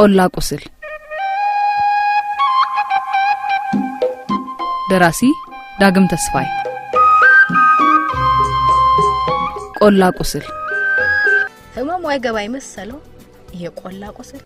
ቆላ ቁስል ደራሲ ዳግም ተስፋይ ቆላ ቁስል ህመሙ አይገባኝ መሰለው ይሄ ቆላ ቁስል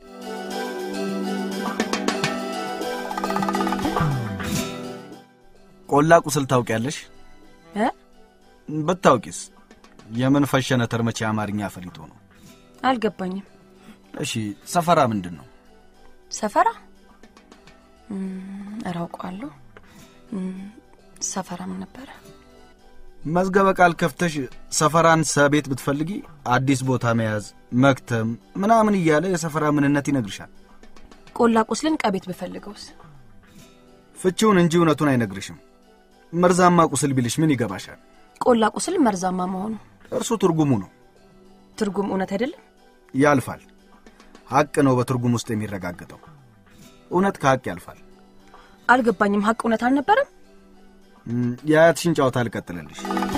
ቆላ ቁስል ታውቂያለሽ? እ? ብታውቂስ የምን ፈሸነ ተርመቼ አማርኛ ፈሊጦ ነው። አልገባኝም እሺ ሰፈራ ምንድን ነው? ሰፈራ እም፣ ኧረ አውቀዋለሁ እም፣ ሰፈራ ምን ነበረ መዝገበ ቃል ከፍተሽ ሰፈራን ሰቤት ብትፈልጊ አዲስ ቦታ መያዝ፣ መክተም ምናምን እያለ የሰፈራ ምንነት ይነግርሻል። ቆላ ቁስልን ቀቤት ብፈልገውስ ፍቺውን እንጂ እውነቱን አይነግርሽም። መርዛማ ቁስል ቢልሽ ምን ይገባሻል? ቆላ ቁስል መርዛማ መሆኑ እርሱ ትርጉሙ ነው። ትርጉም እውነት አይደለም ያልፋል። ሐቅ ነው በትርጉም ውስጥ የሚረጋገጠው። እውነት ከሐቅ ያልፋል። አልገባኝም ሀቅ እውነት አልነበረም እም፣ የአያትሽን ጨዋታ ልቀጥልልሽ።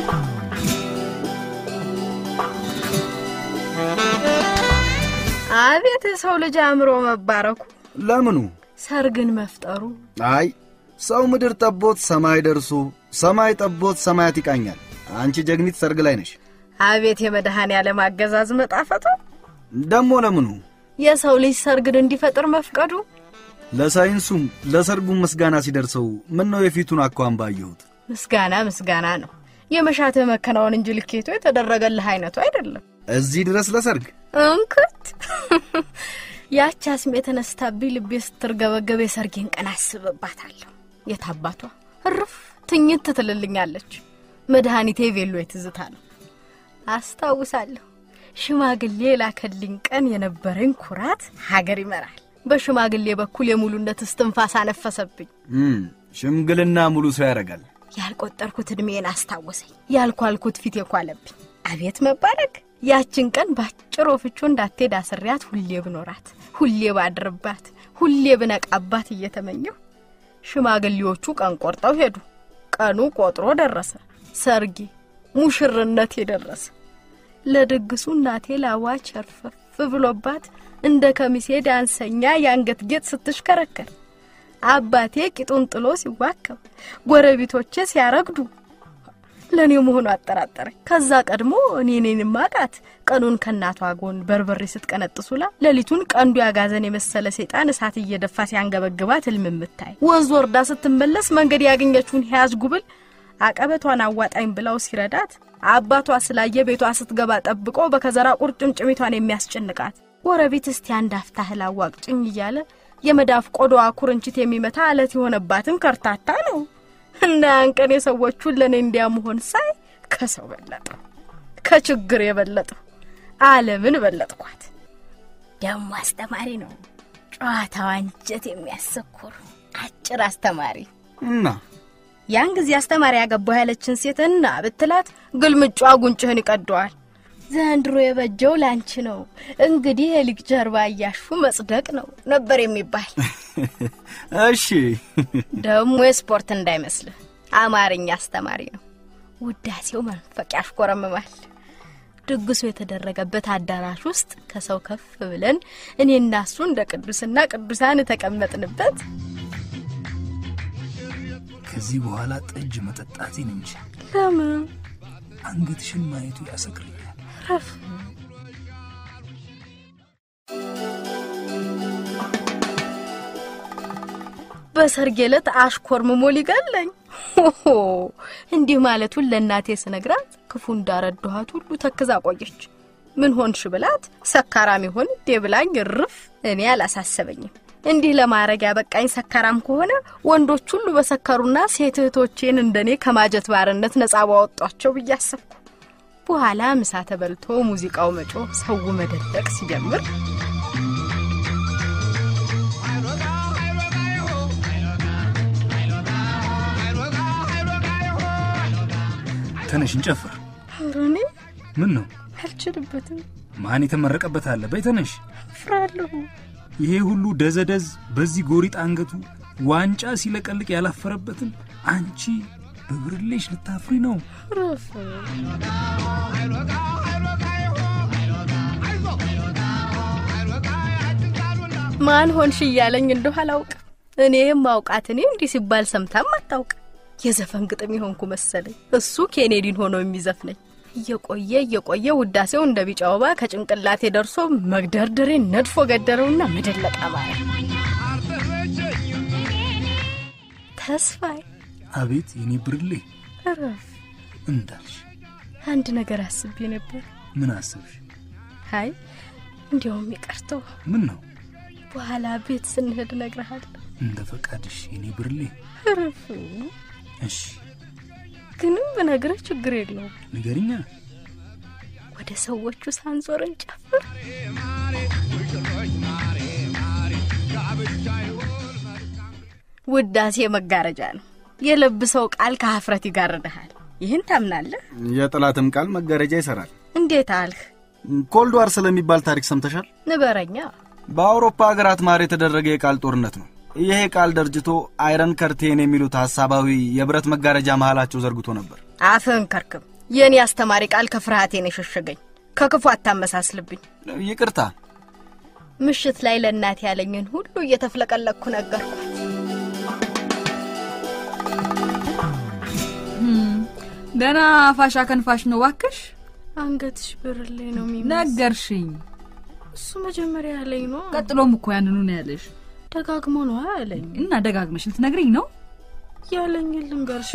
አቤት የሰው ልጅ አእምሮ መባረኩ ለምኑ? ሰርግን መፍጠሩ አይ ሰው ምድር ጠቦት ሰማይ ደርሶ ሰማይ ጠቦት ሰማያት ይቃኛል። አንቺ ጀግኒት ሰርግ ላይ ነሽ። አቤት የመድኃኔ ዓለም አገዛዝ መጣፈጡ ደሞ ለምኑ? የሰው ልጅ ሰርግን እንዲፈጥር መፍቀዱ ለሳይንሱም ለሰርጉም ምስጋና ሲደርሰው ምን ነው የፊቱን አኳን ባየሁት። ምስጋና ምስጋና ነው የመሻተ መከናወን እንጂ ልኬቱ የተደረገልህ አይነቱ አይደለም እዚህ ድረስ ለሰርግ እንክት ያቺ አስሜ የተነስታብኝ ልቤ ስትርገበገብ የሰርጌን ቀን አስብባታለሁ። የታባቷ እርፍ ትኝት ትልልኛለች። መድኃኒቴ ቬሎ የትዝታ ነው። አስታውሳለሁ ሽማግሌ የላከልኝ ቀን የነበረኝ ኩራት ሀገር ይመራል። በሽማግሌ በኩል የሙሉነት እስትንፋስ አነፈሰብኝ። እም፣ ሽምግልና ሙሉ ሰው ያደርጋል። ያልቆጠርኩት ዕድሜን አስታወሰኝ። ያልኳልኩት ፊት የኳለብኝ። አቤት መባረክ! ያችን ቀን ባጭር ወፍቾ እንዳትሄድ አስሪያት ሁሌ ብኖራት፣ ሁሌ ባድርባት፣ ሁሌ ብነቃባት እየተመኘሁ ሽማግሌዎቹ ቀን ቆርጠው ሄዱ። ቀኑ ቆጥሮ ደረሰ። ሰርጌ ሙሽርነት የደረሰ ለድግሱ እናቴ ላዋ ቸርፈፍ ብሎባት እንደ ከሚሴ ዳንሰኛ የአንገት ጌጥ ስትሽከረከር አባቴ ቂጡን ጥሎ ሲዋከብ ጎረቤቶቼ ሲያረግዱ ለእኔ መሆኑ አጠራጠረኝ። ከዛ ቀድሞ እኔ እኔን ማቃት ቀኑን ከእናቷ ጎን በርበሬ ስትቀነጥሱላ ሌሊቱን ቀንዱ ያጋዘን የመሰለ ሰይጣን እሳት እየደፋ ሲያንገበግባት ህልም የምታይ ወንዝ ወርዳ ስትመለስ መንገድ ያገኘችውን ያዝ ጉብል አቀበቷን አዋጣኝ ብላው ሲረዳት አባቷ ስላየ ቤቷ ስትገባ ጠብቆ በከዘራ ቁርጭምጭሚቷን የሚያስጨንቃት ጎረቤት እስቲ አንድ አፍታ እህል አዋቅጭኝ እያለ የመዳፍ ቆዳዋ ኩርንችት የሚመታ አለት የሆነባትን ከርታታ ነው እና ያን ቀን የሰዎቹን ለእኔ እንዲያ መሆን ሳይ ከሰው በለጠው፣ ከችግር የበለጠው ዓለምን በለጥኳት። ደግሞ አስተማሪ ነው ጨዋታዋ አንጀት የሚያሰኩር አጭር አስተማሪ እና ያን ጊዜ አስተማሪ ያገባው ያለችን ሴት እና ብትላት ግልምጫ ጉንጭህን ይቀደዋል። ዘንድሮ የበጀው ላንቺ ነው እንግዲህ የልጅ ጀርባ እያሹ መጽደቅ ነው ነበር የሚባል። እሺ ደግሞ የስፖርት እንዳይመስልህ አማርኛ አስተማሪ ነው። ውዳሴው መንፈቅ ያሽኮረምማል። ድግሱ የተደረገበት አዳራሽ ውስጥ ከሰው ከፍ ብለን እኔና እሱ እንደ ቅዱስና ቅዱሳን የተቀመጥንበት ከዚህ በኋላ ጠጅ መጠጣቴን እንጂ ለምን አንገትሽን ማየቱ ያሰክረኛል። ረፍ በሰርጌ ዕለት አሽኮርምሞ ሊገለኝ ሆሆ እንዲህ ማለቱን ለእናቴ ስነግራት ክፉ እንዳረድኋት ሁሉ ተክዛ ቆየች። ምን ሆንሽ ብላት ሰካራም ይሆን እንዴ ብላኝ እርፍ። እኔ አላሳሰበኝም። እንዲህ ለማድረግ ያበቃኝ ሰካራም ከሆነ ወንዶች ሁሉ በሰከሩና ሴት እህቶቼን እንደኔ ከማጀት ባርነት ነጻ ባወጧቸው ብዬ አሰብኩ። በኋላ ምሳ ተበልቶ ሙዚቃው መጮህ፣ ሰው መደለቅ ሲጀምር ተነሽ እንጨፍር። ኧረ እኔ ምን ነው አልችልበትም፣ ማን የተመረቀበት አለ? በይ ተነሽ። እፍራለሁ። ይሄ ሁሉ ደዘደዝ በዚህ ጎሪጥ አንገቱ ዋንጫ ሲለቀልቅ ያላፈረበትን አንቺ በብርሌሽ ልታፍሪ ነው? ረፍ ማን ሆንሽ እያለኝ እንደሁ አላውቅም። እኔ የማውቃት እኔ እንዲህ ሲባል ሰምታም አታውቅም። የዘፈን ግጥም የሆንኩ መሰለኝ። እሱ ኬኔዲን ሆኖ የሚዘፍነኝ እየቆየ እየቆየ ውዳሴው እንደ ቢጫ ወባ ከጭንቅላቴ ደርሶ መግደርደሬን ነድፎ ገደረውና መደለቃ ማለት ተስፋዬ አቤት የኔ ብርሌ እረፍ። እንዳልሽ አንድ ነገር አስቤ ነበር። ምን አሰብሽ? አይ እንዲያውም ይቀርተው ምን ነው? በኋላ ቤት ስንሄድ እነግርሃለሁ። እንደ ፈቃድሽ የኔ ብርሌ። እረፍ። እሺ ግንም ብነግርህ ችግር የለውም። ንገሪኛ። ወደ ሰዎቹ ሳንዞር እንጨፍር። ውዳሴ መጋረጃ ነው። የለብሰው ቃል ከሀፍረት ይጋርድሃል። ይህን ታምናለህ? የጠላትም ቃል መጋረጃ ይሰራል። እንዴት አልህ? ኮልድ ዋር ስለሚባል ታሪክ ሰምተሻል? ንበረኛ። በአውሮፓ ሀገራት ማር የተደረገ የቃል ጦርነት ነው። ይሄ ቃል ደርጅቶ አይረን ከርቴን የሚሉት ሀሳባዊ የብረት መጋረጃ መሃላቸው ዘርግቶ ነበር። አፍህን ከርክም። የእኔ አስተማሪ ቃል ከፍርሃቴን የሸሸገኝ ከክፉ አታመሳስልብኝ። ይቅርታ ምሽት ላይ ለእናቴ ያለኝን ሁሉ እየተፍለቀለቅኩ ነገርኳት። ደህና ፋሻ ከንፋሽ ነው ባክሽ። አንገትሽ ብርሌ ነው የሚመስል። ነገርሽኝ። እሱ መጀመሪያ ያለኝ ነው። ቀጥሎም እኮ ያንኑ ነው ያለሽ ደጋግሞ ነው ያለኝ። እና ደጋግመሽ ልትነግሪኝ ነው? ያለኝን ልንገርሽ።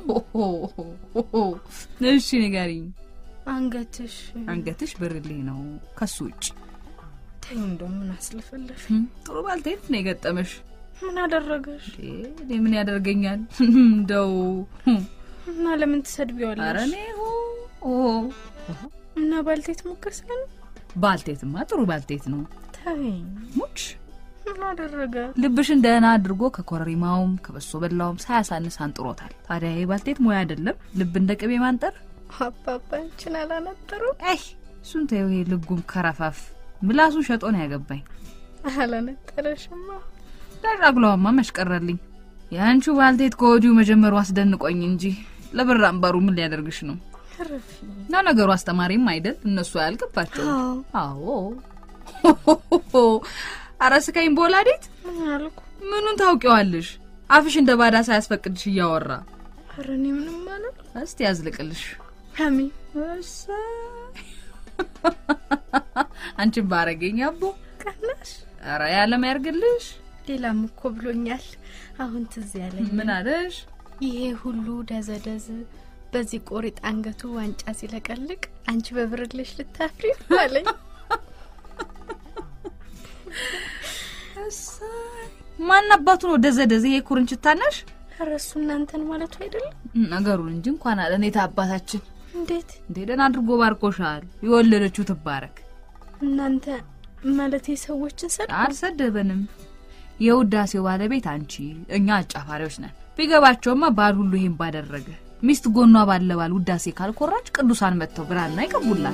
እሺ ንገሪኝ። አንገትሽ አንገትሽ ብርሌ ነው ከሱ ውጭ ተይው። እንደው ምን አስለፈለሽ? ህም፣ ጥሩ ባልቴት ነው የገጠመሽ። ምን አደረገሽ? እንዴ፣ እኔ ምን ያደርገኛል እንደው ህም፣ እና ለምን ኧረ ትሰድቢዋለሽ? እኔ ሆ ኦ እና ባልቴት ሙገሳ ነው። ባልቴትማ ጥሩ ባልቴት ነው። ተይኝ። ሙች ምን አደረገ? ልብሽን ደህና አድርጎ ከኮረሪማውም ከበሶ በላውም ሳያሳንስ አንጥሮታል። ታዲያ ይህ ባልቴት ሙያ አይደለም ልብ እንደ ቅቤ ማንጠር? አባባችን አላነጠሩ አይ እሱን ተይው። ይሄ ልጉም ከረፋፍ ምላሱን ሸጦ ነው ያገባኝ። አላነጠረሽማ። ዳራግለዋማ መሽቀረልኝ። የአንቺ ባልቴት ከወዲሁ መጀመሩ አስደንቆኝ እንጂ ለብር አምባሩ ምን ሊያደርግሽ ነው? ረፊ እና ነገሩ አስተማሪም አይደል እነሱ አያልቅባቸው። አዎ አዎ አረ ስካኝ ቦላዴት ምን አልኩ? ምኑን ታውቂዋለሽ? አፍሽ እንደ ባዳ ሳያስፈቅድሽ እያወራ ኧረ እኔ ምንም አላል። እስቲ ያዝልቅልሽ። ሀሚ እሰይ አንቺን ባረገኝ አቦ ቀናሽ። አረ ያለም ያርግልሽ። ሌላም እኮ ብሎኛል። አሁን ትዝ ያለኝ ምን አለሽ? ይሄ ሁሉ ደዘደዝ በዚህ ቆሪጥ አንገቱ ዋንጫ ሲለቀልቅ አንቺ በብርልሽ ልታፍሪ ነው አለኝ። እሰይ ማን አባቱ ነው ደዘደዘ? ይሄ ኩርንችት ታናሽ ኧረ እሱ እናንተን ማለቱ አይደለም ነገሩን እንጂ እንኳን አለ እኔ አባታችን እንዴት እንዴ ደህና አድርጎ ባርኮሻል። የወለደችው ትባረክ። እናንተ ማለት ሰዎችን ሰድ አልሰደበንም። የውዳሴው ባለቤት አንቺ፣ እኛ አጫፋሪዎች ነን። ቢገባቸውማ ባል ሁሉ ይሄን ባደረገ። ሚስት ጎኗ ባለ ባል ውዳሴ ካልኮራች ቅዱሳን መጥተው ብራና ይቀቡላል።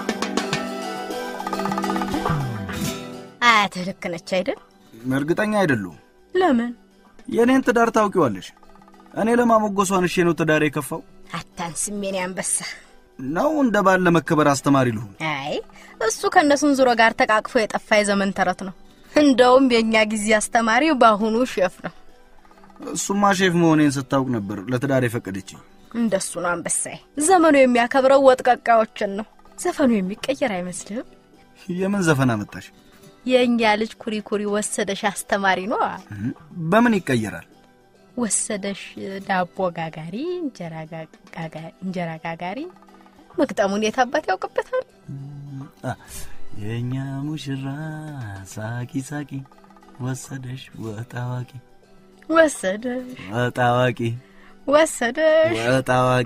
አያትህ ልክ ነች አይደል? እርግጠኛ አይደሉም። ለምን የእኔን ትዳር ታውቂዋለሽ። እኔ ለማሞገሷን እሼ ነው ትዳር የከፋው አታንስም የኔ አንበሳ? ነው እንደ ባል ለመከበር አስተማሪ ልሁን። አይ እሱ ከእነሱን ዙሮ ጋር ተቃቅፎ የጠፋ የዘመን ተረት ነው። እንደውም የእኛ ጊዜ አስተማሪ በአሁኑ ሼፍ ነው። እሱማ ሼፍ መሆኔን ስታውቅ ነበር ለትዳር የፈቀደችኝ። እንደሱ ነው አንበሳዬ። ዘመኑ የሚያከብረው ወጥ ቀቃዮችን ነው። ዘፈኑ የሚቀየር አይመስልህም? የምን ዘፈን አመጣሽ? የእኛ ልጅ ኩሪ ኩሪ ወሰደሽ አስተማሪ ነው። በምን ይቀየራል? ወሰደሽ ዳቦ ጋጋሪ፣ እንጀራ ጋጋ- እንጀራ ጋጋሪ። መግጠሙን የት አባት ያውቅበታል? አ፣ የእኛ ሙሽራ ሳቂ ሳቂ ወሰደሽ ወጣዋቂ ወሰደሽ ወጣዋቂ ወሰደሽ ወጣዋቂ።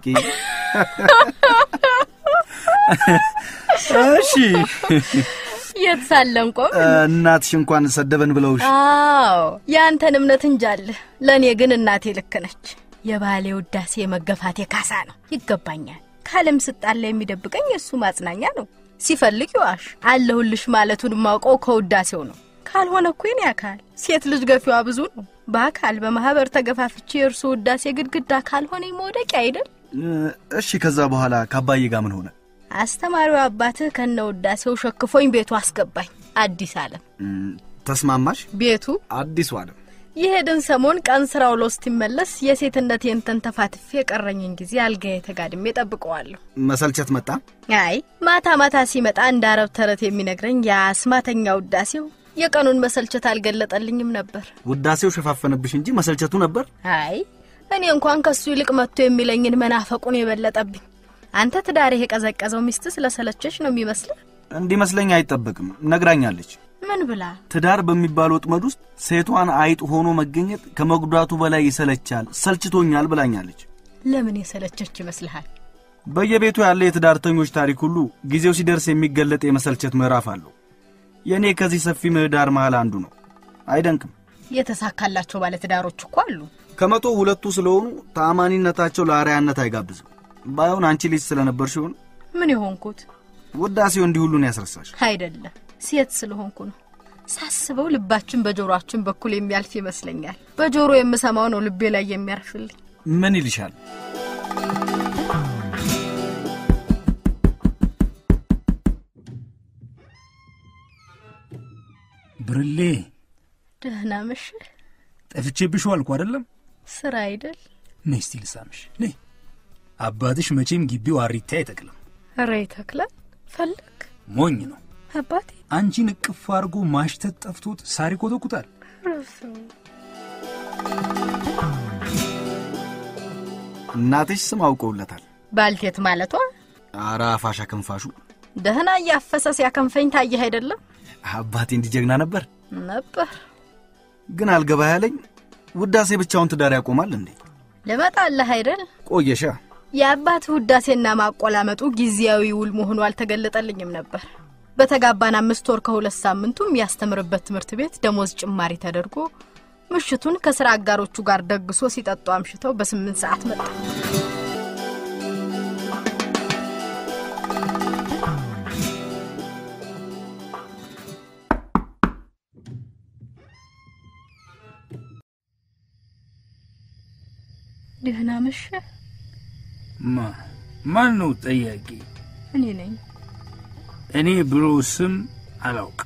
እሺ የት ሳለን ቆም እናትሽ እንኳን ሰደበን ብለውሽ አዎ ያንተን እምነት እንጃለህ። ለእኔ ግን እናቴ ልክ ነች። የባሌ ውዳሴ የመገፋቴ ካሳ ነው፣ ይገባኛል። ካለም ስጣላ የሚደብቀኝ የእሱ ማጽናኛ ነው። ሲፈልግ ይዋሽ አለሁልሽ ማለቱን የማውቀው ከውዳሴው ነው። ካልሆነ እኮ የኔ አካል ሴት ልጅ ገፊዋ ብዙ ነው። በአካል በማህበር ተገፋፍቼ የእርሱ ውዳሴ ግድግዳ ካልሆነ መውደቂያ አይደል? እሺ ከዛ በኋላ ከአባዬ ጋር ምን ሆነ? አስተማሪው አባትህ ከነ ውዳሴው ሸክፎኝ ቤቱ አስገባኝ። አዲስ አለም እም፣ ተስማማሽ? ቤቱ አዲሱ ዓለም የሄድን ሰሞን ቀን ስራ ውሎ እስኪመለስ የሴትነት የንተን ተፋትፌ የቀረኝን ጊዜ አልጋዬ ተጋድሜ ጠብቀዋለሁ። መሰልቸት መጣ። አይ ማታ ማታ ሲመጣ እንደ አረብ ተረት የሚነግረኝ የአስማተኛ ውዳሴው የቀኑን መሰልቸት አልገለጠልኝም ነበር። ውዳሴው ሸፋፈነብሽ እንጂ መሰልቸቱ ነበር። አይ እኔ እንኳን ከሱ ይልቅ መጥቶ የሚለኝን መናፈቁን የበለጠብኝ። አንተ ትዳርህ የቀዘቀዘው ሚስት ስለሰለቸች ነው የሚመስልህ? እንዲመስለኝ አይጠበቅም። ነግራኛለች። ምን ብላ? ትዳር በሚባል ወጥመድ ውስጥ ሴቷን አይጥ ሆኖ መገኘት ከመጉዳቱ በላይ ይሰለቻል፣ ሰልችቶኛል ብላኛለች። ለምን የሰለቸች ይመስልሃል? በየቤቱ ያለ የትዳርተኞች ታሪክ ሁሉ ጊዜው ሲደርስ የሚገለጥ የመሰልቸት ምዕራፍ አለው። የእኔ ከዚህ ሰፊ ምህዳር መሃል አንዱ ነው። አይደንቅም። የተሳካላቸው ባለትዳሮች እኮ አሉ። ከመቶ ሁለቱ ስለሆኑ ተአማኒነታቸው ለአርያነት አይጋብዝም። ባይሆን አንቺ ልጅ ስለነበር ሲሆን ምን የሆንኩት ውዳሴው እንዲህ ሁሉን ያስረሳሽ። አይደለም ሴት ስለሆንኩ ነው። ሳስበው ልባችን በጆሮአችን በኩል የሚያልፍ ይመስለኛል። በጆሮ የምሰማው ነው ልቤ ላይ የሚያርፍልኝ። ምን ይልሻል? ብርሌ ደህና መሸህ። ጠፍቼብሽ ዋልኩ አይደለም? ስራ አይደል? ነይ እስቲ ልሳምሽ። ነይ። አባትሽ መቼም ግቢው አሪታ አይጠቅልም፣ ኧረ ይተክላል። ፈለግ ሞኝ ነው። አባቴ አንቺን እቅፍ አድርጎ ማሽተት ጠፍቶት ሳር ይኮተኩታል። እናትሽ ስም አውቀውለታል። ባልቴት ማለቷ አረ አፋሽ አከንፋሹ። ደህና እያፈሰ ሲያከንፈኝ ታየህ አይደለም? አባቴ እንዲጀግና ነበር። ነበር ግን አልገባ ያለኝ ውዳሴ ብቻውን ትዳር ያቆማል እንዴ? ልመጣለህ አይደል? ቆየሻ። የአባትህ ውዳሴና ማቆላመጡ ጊዜያዊ ውል መሆኑ አልተገለጠልኝም ነበር። በተጋባን አምስት ወር ከሁለት ሳምንቱ የሚያስተምርበት ትምህርት ቤት ደሞዝ ጭማሪ ተደርጎ ምሽቱን ከስራ አጋሮቹ ጋር ደግሶ ሲጠጡ አምሽተው በስምንት ሰዓት መጣ። ደህና መሸህ። ማ ማን ነው ጠያቂ? እኔ ነኝ። እኔ ብሎ ስም አላውቅ።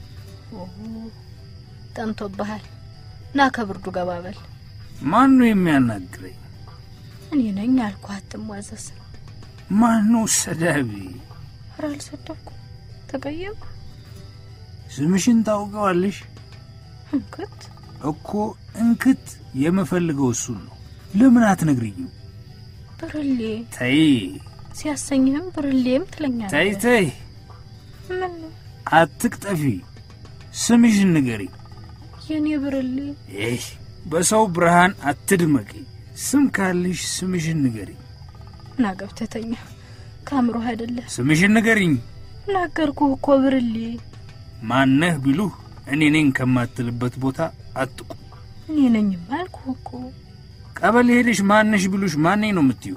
ጠንቶብሃል። ና ከብርዱ ገባ በል። ማን ነው የሚያናግረኝ? እኔ ነኝ አልኩህ፣ አትሟዘዝ። ማን ነው ሰዳቢ? ኧረ አልሰደብኩም። ተቀየም ስምሽን ታውቀዋለሽ እንክት እኮ እንክት የምፈልገው እሱን ነው። ለምን አትነግሪኝም? ብርሌ ተይ ሲያሰኝህም ብርሌም ትለኛለህ። ተይ ተይ፣ ምን ነው አትቅጠፊ። ስምሽን ንገሪ። የኔ ብርሌ? ይህ በሰው ብርሃን አትድመቂ። ስም ካለሽ ስምሽን ንገሪ። ና ገብተህ ተኛ። ከአእምሮህ አይደለም። ስምሽን ንገሪኝ። ናገርኩህ እኮ ብርሌ። ማነህ ቢሉህ እኔ ነኝ ከማትልበት ቦታ አትቁ። እኔ ነኝማ አልኩህ እኮ። ቀበሌ ሄደሽ ማነሽ ቢሉሽ ማነኝ ነው የምትዩ?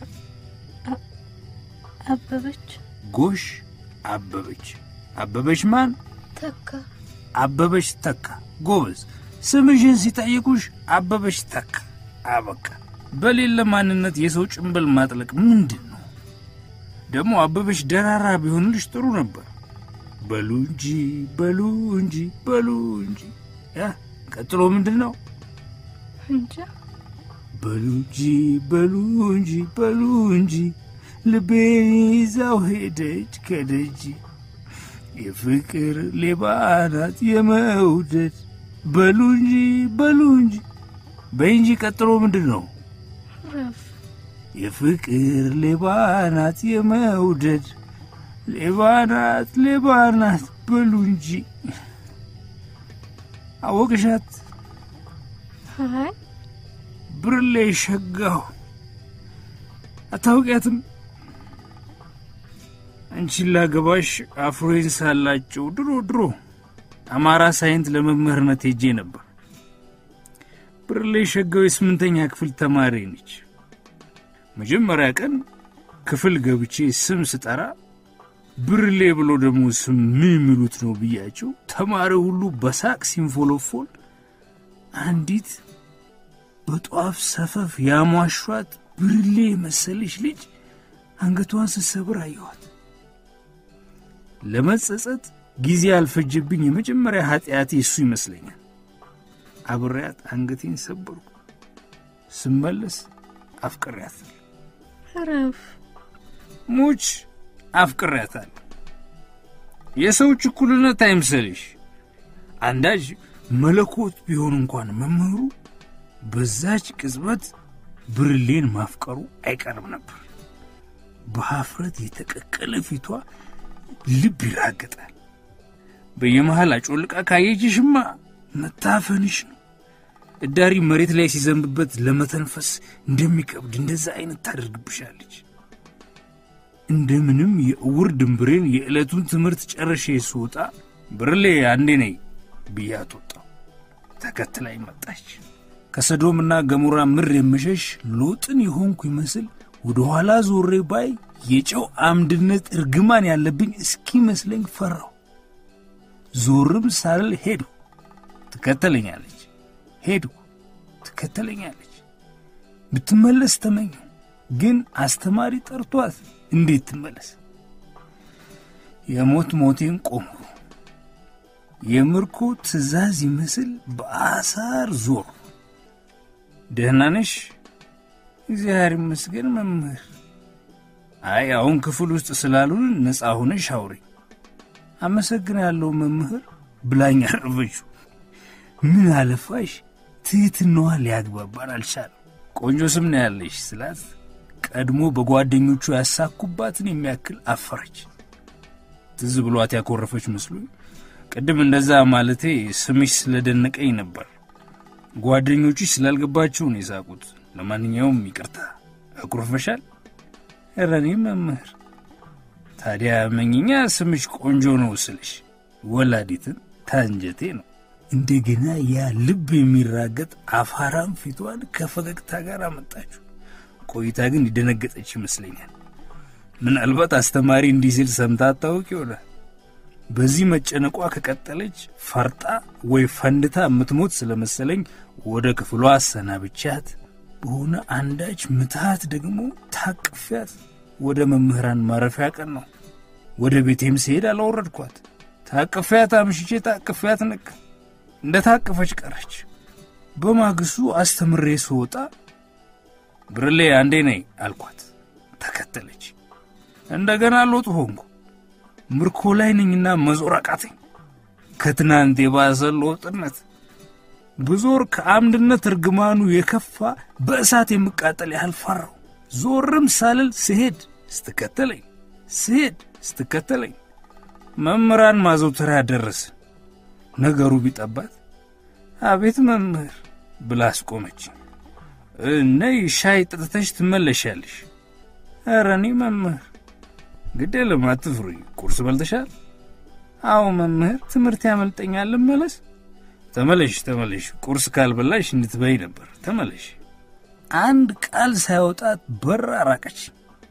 አበበች ጎሽ አበበች። አበበች ማን? ተካ አበበች ተካ። ጎበዝ። ስምሽን ሲጠይቁሽ አበበች ተካ። አበቃ። በሌለ ማንነት የሰው ጭንብል ማጥለቅ ምንድን ነው ደግሞ? አበበች ደራራ ቢሆንልሽ ጥሩ ነበር። በሉ እንጂ በሉ እንጂ በሉ እንጂ። ያ ቀጥሎ ምንድን ነው? እንጃ በሉ እንጂ በሉ እንጂ በሉ እንጂ ልቤን ይዛው ሄደች ከደጅ የፍቅር ሌባ ናት የመውደድ በሉ እንጂ በሉ እንጂ በይ እንጂ ቀጥሎ ምንድን ነው? ረፍ የፍቅር ሌባ ናት የመውደድ ሌባ ናት ሌባ ናት በሉ እንጂ አወቅሻት አይ ብርሌ ሸጋው አታውቂያትም? አንቺን ላገባሽ አፍሮዬን ሳላጨው ድሮ ድሮ አማራ ሳይንት ለመምህርነት ሄጄ ነበር። ብርሌ ሸጋው የስምንተኛ ክፍል ተማሪ ነች። መጀመሪያ ቀን ክፍል ገብቼ ስም ስጠራ ብርሌ ብሎ ደግሞ ስም ምን የሚሉት ነው ብያቸው ተማሪ ሁሉ በሳቅ ሲንፎሎፎል አንዲት በጧፍ ሰፈፍ ያሟሿት ብርሌ መሰለች ልጅ አንገቷን ስትሰብር አየኋት። ለመጸጸት ጊዜ ያልፈጀብኝ የመጀመሪያ ኃጢአቴ እሱ ይመስለኛል። አብሬያት አንገቴን ሰበርኩ። ስመለስ አፍቅሬያታል። ረፍ ሙች አፍቅሬያታል። የሰዎች እኩልነት አይምሰልሽ። አንዳጅ መለኮት ቢሆን እንኳን መምህሩ በዛች ቅጽበት ብርሌን ማፍቀሩ አይቀርም ነበር። በሀፍረት የተቀቀለ ፊቷ ልብ ይራገጣል። በየመሃል አጮልቃ ካየችሽማ መታፈንሽ ነው። እዳሪ መሬት ላይ ሲዘንብበት ለመተንፈስ እንደሚከብድ እንደዛ አይነት ታደርግብሻለች። እንደምንም የእውር ድንብሬን የዕለቱን ትምህርት ጨርሼ ስወጣ ብርሌ አንዴ ነይ ብያት ወጣሁ። ተከትላኝ መጣች። ከሰዶምና ገሞራ ምር የምሸሽ ሎጥን የሆንኩ ይመስል ወደ ኋላ ዞሬ ባይ የጨው አምድነት እርግማን ያለብኝ እስኪመስለኝ ፈራሁ። ዞርም ሳልል ሄዱ። ትከተለኛለች። ሄዱ። ትከተለኛለች። ብትመለስ ተመኘው፣ ግን አስተማሪ ጠርቷት እንዴት ትመለስ? የሞት ሞቴን ቆምኩ። የምርኮ ትእዛዝ ይመስል በአሳር ዞር። ደህና ነሽ? እግዚአብሔር ይመስገን መምህር። አይ አሁን ክፍል ውስጥ ስላሉን ነፃ ሆነሽ አውሪ። አመሰግናለሁ መምህር ብላኝ አረፈችው። ምን አለፋሽ ትህትናዋ ሊያግባባን አልቻለም። ቆንጆ ስም ነው ያለሽ ስላት ቀድሞ በጓደኞቹ ያሳኩባትን የሚያክል አፈረች። ትዝ ብሏት ያኮረፈች መስሎኝ ቅድም እንደዛ ማለቴ ስምሽ ስለደነቀኝ ነበር። ጓደኞችሽ ስላልገባቸው ነው የሳቁት። ለማንኛውም ይቅርታ። አኩርፈሻል? ኧረ እኔ መምህር ታዲያ መኝኛ ስምሽ ቆንጆ ነው ስልሽ ወላዲትን ታንጀቴ ነው። እንደገና ያ ልብ የሚራገጥ አፋራም ፊቷን ከፈገግታ ጋር አመጣችሁ። ቆይታ ግን ይደነገጠች ይመስለኛል። ምናልባት አስተማሪ እንዲህ ሲል ሰምታ አታውቅ ይሆናል። በዚህ መጨነቋ ከቀጠለች ፈርጣ ወይ ፈንድታ የምትሞት ስለመሰለኝ ወደ ክፍሏ አሰናብቻት በሆነ አንዳች ምትሃት ደግሞ ታቅፊያት ወደ መምህራን ማረፊያ ቀን ነው። ወደ ቤቴም ስሄድ አላወረድኳት። ታቅፊያት አምሽቼ ታቅፊያት ነቅ እንደ ታቀፈች ቀረች። በማግስቱ አስተምሬ ስወጣ ብርሌ አንዴ ነይ አልኳት። ተከተለች። እንደገና ሎጥ ሆንኩ። ምርኮ ላይ ነኝና መዞር አቃተኝ። ከትናንት የባሰ ሎጥነት ብዞር ከአምድነት እርግማኑ የከፋ በእሳት የምቃጠል ያህል ፈራው። ዞርም ሳልል ስሄድ ስትከተለኝ ስሄድ ስትከተለኝ መምህራን ማዘውተሪያ ደረስ። ነገሩ ቢጠባት አቤት መምህር ብላ አስቆመች። ነይ ሻይ ጠጥተሽ ትመለሻለሽ። ኧረ እኔ መምህር ግድ የለም አትፍሪ። ቁርስ በልተሻል? አዎ መምህር፣ ትምህርት ያመልጠኛል። ልመለስ? ተመለሽ ተመለሽ። ቁርስ ካልበላሽ እንድትበይ ነበር። ተመለሽ። አንድ ቃል ሳይወጣት በር አራቀች።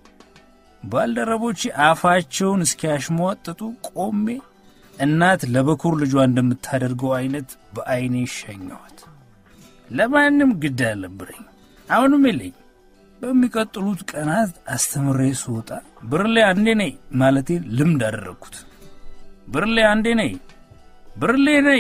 ባልደረቦቼ አፋቸውን እስኪያሽሟጥጡ ቆሜ እናት ለበኩር ልጇ እንደምታደርገው አይነት በዐይኔ ሸኘኋት። ለማንም ግድ አልነበረኝ። አሁንም የለኝ። በሚቀጥሉት ቀናት አስተምሬ ስወጣ ብርሌ አንዴ ነይ ማለቴን ልምድ አደረግኩት። ብርሌ አንዴ ነይ፣ ብርሌ ነይ፣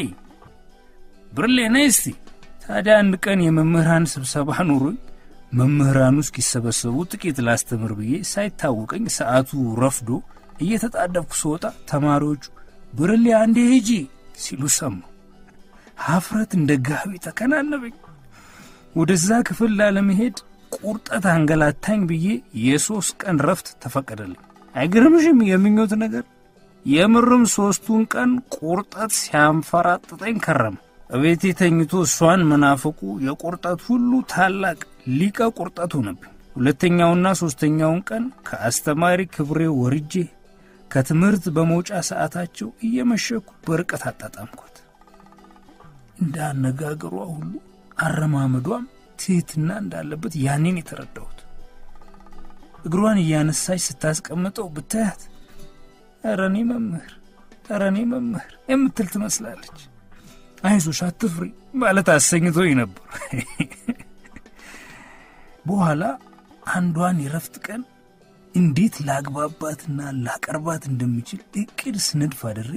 ብርሌ ነይ እስቲ። ታዲያ አንድ ቀን የመምህራን ስብሰባ ኑሮኝ መምህራኑ እስኪሰበሰቡ ጥቂት ላስተምር ብዬ ሳይታወቀኝ ሰዓቱ ረፍዶ እየተጣደፍኩ ስወጣ ተማሪዎቹ ብርሌ አንዴ ሂጂ ሲሉ ሰማሁ። ሀፍረት እንደ ጋቢ ተከናነበኝ። ወደዛ ክፍል ላለመሄድ ቁርጠት አንገላታኝ ብዬ የሦስት ቀን ረፍት ተፈቀደልኝ። አይገርምሽም? የምኞት ነገር የምርም ሦስቱን ቀን ቁርጠት ሲያንፈራጥጠኝ ከረም። እቤቴ ተኝቶ እሷን መናፈቁ የቁርጠት ሁሉ ታላቅ ሊቀ ቁርጠት ሆነብኝ። ሁለተኛውና ሦስተኛውን ቀን ከአስተማሪ ክብሬ ወርጄ ከትምህርት በመውጫ ሰዓታቸው እየመሸኩ በርቀት አጣጣምኳት። እንደ አነጋገሯ ሁሉ አረማመዷም ትሕትና እንዳለበት ያኔን የተረዳሁት። እግሯን እያነሳች ስታስቀምጠው ብታያት ኧረ እኔ መምህር ኧረ እኔ መምህር የምትል ትመስላለች። አይዞሽ አትፍሪ ማለት አሰኝቶኝ ነበር። በኋላ አንዷን የረፍት ቀን እንዴት ላግባባትና ላቀርባት እንደምችል እቅድ ስነድፍ አድሬ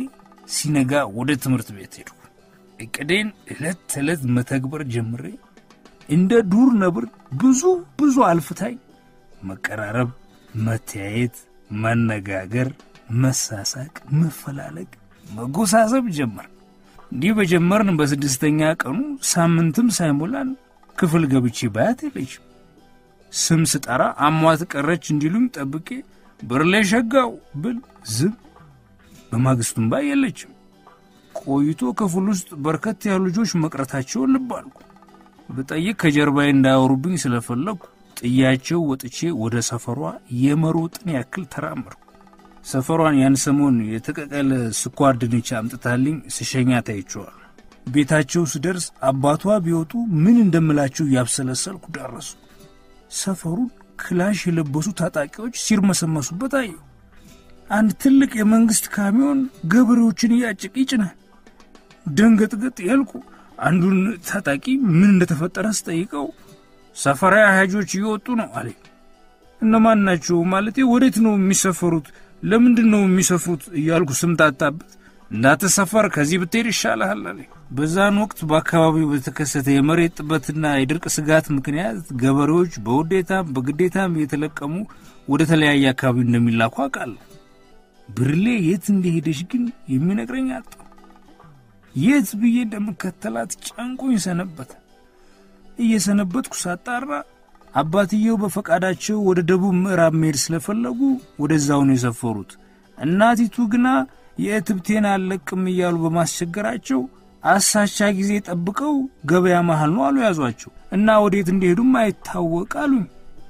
ሲነጋ ወደ ትምህርት ቤት ሄድኩ። እቅዴን ዕለት ተዕለት መተግበር ጀምሬ እንደ ዱር ነብር ብዙ ብዙ አልፍታኝ መቀራረብ፣ መተያየት፣ መነጋገር፣ መሳሳቅ፣ መፈላለግ፣ መጎሳሰብ ጀመር። እንዲህ በጀመርን በስድስተኛ ቀኑ ሳምንትም ሳይሞላን ክፍል ገብቼ ባያት የለችም። ስም ስጠራ አሟት ቀረች እንዲሉኝ ጠብቄ ብርሌ ሸጋው ብል ዝም። በማግስቱም ባይ የለችም። ቆይቶ ክፍል ውስጥ በርከት ያሉ ልጆች መቅረታቸውን ልብ አልኩ። ብጠይቅ ከጀርባዬ እንዳያወሩብኝ ስለፈለግኩ ጥያቸው ወጥቼ ወደ ሰፈሯ የመሮጥን ያክል ተራመድኩ። ሰፈሯን ያን ሰሞን የተቀቀለ ስኳር ድንች አምጥታልኝ ስሸኛ ታይቸዋል። ቤታቸው ስደርስ አባቷ ቢወጡ ምን እንደምላቸው እያብሰለሰልኩ ደረሱ። ሰፈሩን ክላሽ የለበሱ ታጣቂዎች ሲርመሰመሱበት አየሁ። አንድ ትልቅ የመንግሥት ካሚዮን ገበሬዎችን እያጭቅ ይጭናል። ደንገጥገጥ ያልኩ አንዱን ታጣቂ ምን እንደተፈጠረ ስጠይቀው ሰፈራ አህጆች እየወጡ ነው አለኝ። እነማን ናቸው ማለቴ ወዴት ነው የሚሰፈሩት? ለምንድን ነው የሚሰፉት? እያልኩ ስምታታበት እንዳትሰፈር ከዚህ ብትሄድ ይሻልሃል አለኝ። በዛን ወቅት በአካባቢው በተከሰተ የመሬት ጥበትና የድርቅ ስጋት ምክንያት ገበሬዎች በውዴታም በግዴታም እየተለቀሙ ወደ ተለያየ አካባቢ እንደሚላኩ አውቃለሁ። ብርሌ የት እንደሄደች ግን የሚነግረኝ አጣሁ። የት ብዬ እንደምከተላት ጨንቆኝ ሰነበተ። እየሰነበትኩ ሳጣራ አባትየው በፈቃዳቸው ወደ ደቡብ ምዕራብ መሄድ ስለፈለጉ ወደዛው ነው የሰፈሩት። እናቲቱ ግና የእትብቴን አልለቅም እያሉ በማስቸገራቸው አሳቻ ጊዜ ጠብቀው ገበያ መሃል ነው አሉ ያዟቸው እና ወዴት እንደሄዱም አይታወቅ አሉኝ።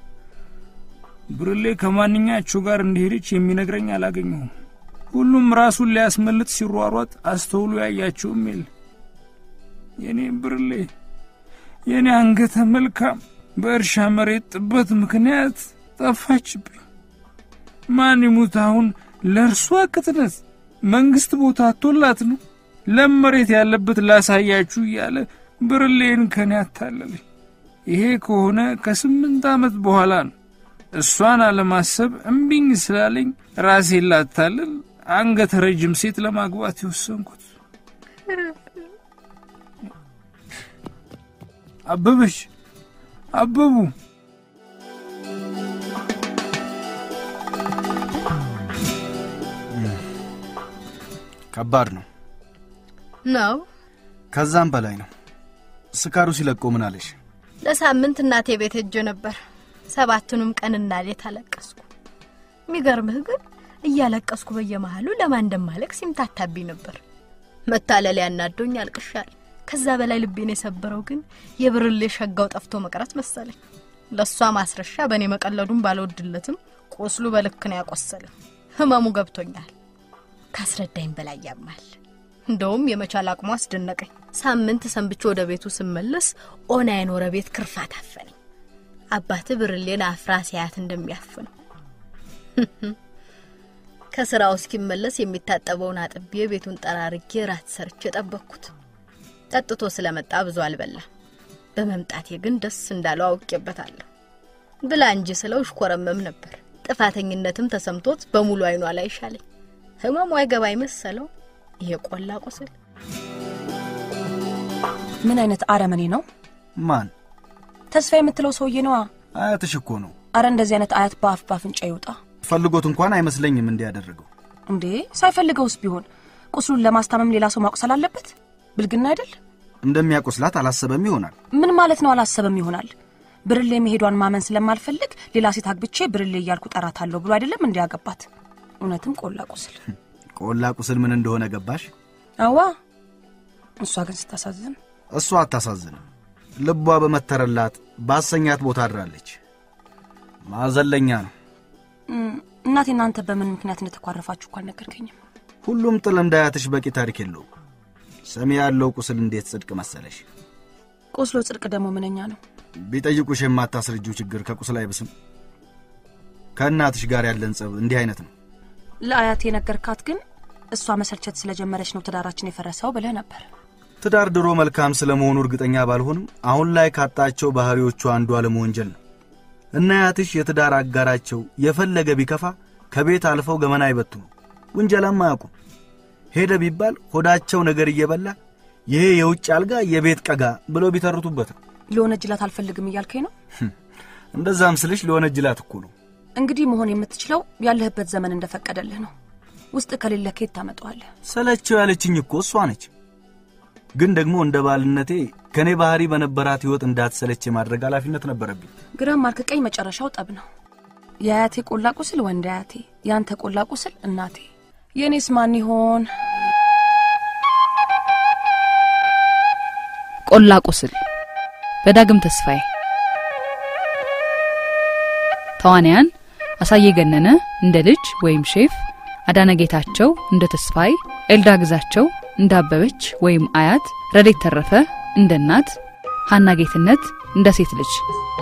ብርሌ ከማንኛቸው ጋር እንደሄደች የሚነግረኝ አላገኘሁም። ሁሉም ራሱን ሊያስመልጥ ሲሯሯጥ አስተውሎ ያያቸውም የለ። የኔ ብርሌ የኔ አንገተ መልካም በእርሻ መሬት ጥበት ምክንያት ጠፋችብኝ። ማን ይሙት አሁን ለእርሷ ቅጥነት መንግሥት ቦታ አቶላት ነው ለም መሬት ያለበት ላሳያችሁ እያለ ብርሌን ከኔ አታለለኝ። ይሄ ከሆነ ከስምንት ዓመት በኋላ ነው እሷን አለማሰብ እምቢኝ ስላለኝ ራሴን ላታልል አንገተ ረጅም ሴት ለማግባት የወሰንኩት። አበበች አበቡ ከባድ ነው። ነው ከዛም በላይ ነው። ስካሩ ሲለቆ ምን አለሽ? ለሳምንት እናቴ ቤት ሄጄ ነበር። ሰባቱንም ቀንና ሌት አለቀስኩ። የሚገርምህ ግን እያለቀስኩ በየመሃሉ ለማን እንደማለቅስ ይምታታብኝ ነበር። መታለል ያናዶኝ አልቅሻል። ከዛ በላይ ልቤን የሰበረው ግን የብርሌ ሸጋው ጠፍቶ መቅረት መሰለኝ። ለእሷ ማስረሻ በእኔ መቀለዱን ባልወድለትም ቁስሉ በልክ ነው ያቆሰለም። ህመሙ ገብቶኛል። ካስረዳኝ በላይ ያማል። እንደውም የመቻል አቅሙ አስደነቀኝ። ሳምንት ሰንብቼ ወደ ቤቱ ስመለስ ኦና የኖረ ቤት ክርፋት አፈነኝ። አባት ብርሌን አፍራ ሲያት እንደሚያፍነው ከስራው እስኪመለስ የሚታጠበውን አጥቤ ቤቱን ጠራርጌ ራት ሰርቼ ጠበቅኩት። ጠጥቶ ስለመጣ ብዙ አልበላ። በመምጣቴ ግን ደስ እንዳለው አውቄበታለሁ። ብላ እንጂ ስለው እሽኮረመም ነበር። ጥፋተኝነትም ተሰምቶት በሙሉ አይኗ ላይ ሻለኝ። ህመሙ አይገባኝ መሰለው። ይሄ ቆላ ቁስል ምን አይነት አረመኔ ነው? ማን? ተስፋ የምትለው ሰውዬ ነዋ። አያትሽ እኮ ነው። አረ እንደዚህ አይነት አያት በአፍ ባፍንጫ ይውጣ ፈልጎት እንኳን አይመስለኝም እንዲያደረገው። እንዴ! ሳይፈልገውስ ቢሆን ቁስሉን ለማስታመም ሌላ ሰው ማቁሰል አለበት? ብልግና አይደል? እንደሚያቆስላት አላሰበም ይሆናል። ምን ማለት ነው? አላሰበም ይሆናል። ብርሌ መሄዷን ማመን ስለማልፈልግ ሌላ ሴት አግብቼ ብርሌ እያልኩ ጠራታለሁ ብሎ አይደለም እንዲያገባት። እውነትም ቆላ ቁስል። ቆላ ቁስል ምን እንደሆነ ገባሽ? አዋ እሷ ግን ስታሳዝን። እሷ አታሳዝንም። ልቧ በመተረላት ባሰኛት ቦታ አድራለች። ማዘለኛ ነው። እም፣ እናቴ እናንተ በምን ምክንያት እንደተኳረፋችሁ እኮ አልነገርከኝም። ሁሉም ጥል እንዳያትሽ በቂ ታሪክ የለውም። ሰሚ ያለው ቁስል እንዴት ጽድቅ መሰለሽ። ቆስሎ ጽድቅ ደግሞ ምንኛ ነው? ቢጠይቁሽ የማታስረጂው ችግር ከቁስል አይብስም። ከእናትሽ ጋር ያለን ጸብ እንዲህ አይነት ነው። ለአያቴ የነገርካት ግን እሷ መሰልቸት ስለጀመረች ነው ትዳራችን የፈረሰው ብለህ ነበር። ትዳር ድሮ መልካም ስለመሆኑ እርግጠኛ ባልሆንም አሁን ላይ ካጣቸው ባህሪዎቹ አንዱ አለመወንጀል ነው። እናያትሽ የትዳር አጋራቸው የፈለገ ቢከፋ ከቤት አልፈው ገመና አይበትኑ፣ ውንጀላም አያውቁም። ሄደ ቢባል ሆዳቸው ነገር እየበላ ይሄ የውጭ አልጋ የቤት ቀጋ ብለው ቢተርቱበት ነው። ሊወነጅላት አልፈልግም እያልከኝ ነው? እንደዛም ስልሽ ሊወነጅላት እኮ ነው። እንግዲህ መሆን የምትችለው ያለህበት ዘመን እንደፈቀደልህ ነው። ውስጥ ከሌለ ከየት ታመጣዋለህ? ሰለቸው ያለችኝ እኮ እሷ ነች። ግን ደግሞ እንደ ባልነቴ ከእኔ ባህሪ በነበራት ሕይወት እንዳትሰለች የማድረግ ኃላፊነት ነበረብኝ። ግራም ማርክ ቀኝ መጨረሻው ጠብ ነው። የአያቴ ቆላ ቁስል ወንድ አያቴ፣ የአንተ ቆላ ቁስል እናቴ። የእኔስ ማን ይሆን? ቆላ ቁስል በዳግም ተስፋዬ ተዋንያን አሳየ ገነነ እንደ ልጅ ወይም ሼፍ፣ አዳነ ጌታቸው እንደ ተስፋይ፣ ኤልዳ ግዛቸው እንደ አበበች ወይም አያት፣ ረዴት ተረፈ እንደ እናት፣ ሀና ጌትነት እንደ ሴት ልጅ